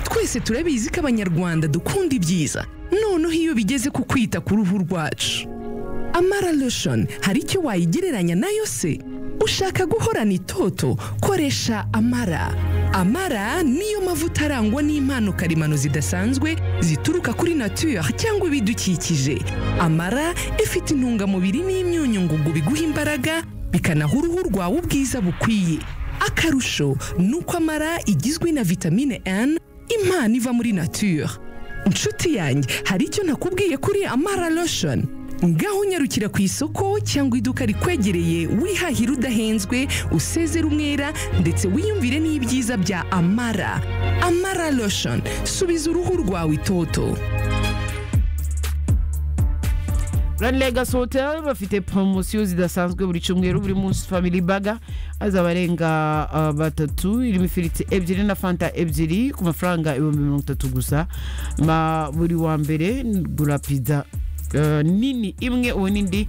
twese turabizi ko abanyarwanda dukunda ibyiza noneho iyo bigeze ku kwita ku ruhu rwacu amara lotion hari icyo wayigereranya nayo se ushaka guhorana itoto koresha amara amara niyo mavuta arangwa n'impano karemano zidasanzwe zituruka kuri nature cyangwa ibidukikije amara ifite intungamubiri n'imyunyu ngugu biguha imbaraga bikanaha uruhu rwawe ubwiza bukwiye akarusho ni uko amara igizwe na vitamine N impano iva muri nature inshuti yanjye hari icyo nakubwiye kuri amara lotion ngaho unyarukira ku isoko cyangwa iduka rikwegereye wihahira udahenzwe usezera umwera ndetse wiyumvire n'ibyiza bya amara amara lotion subiza uruhu rwawe itoto Grand Legacy Hotel bafite promosiyo zidasanzwe buri cyumweru buri munsi family burger azaba arenga ah, batatu irimo ifiriti ebyiri na fanta ebyiri ku mafaranga ibihumbi mirongo itatu gusa ma buri wa mbere gura pizza eh, nini imwe ubu n'indi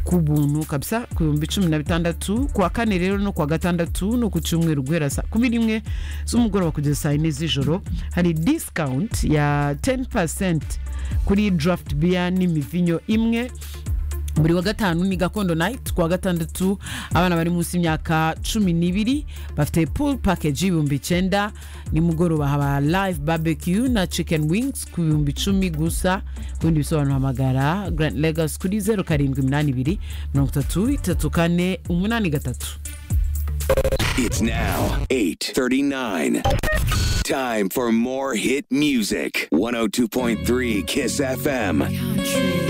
ku buntu kabisa ku bihumbi cumi na bitandatu ku wa kane rero no ku wa gatandatu no ku cyumweru guhera saa kumi n'imwe z'umugoroba kugeza saa yine z'ijoro hari discount ya 10% kuri draft beer n'imivinyo imwe buri wa gatanu ni gakondo night ku wa gatandatu abana bari munsi y'imyaka cumi n'ibiri bafite pool package y'ibihumbi icyenda nimugoroba haba live barbecue na chicken wings ku bihumbi icumi gusa ku bindi bisobanuro hamagara grand legas kuri zeru karindwi iminani ibiri mirongo itatu itatu kane umunani gatatu It's now 8:39. Time for more hit music. 102.3 Kiss FM.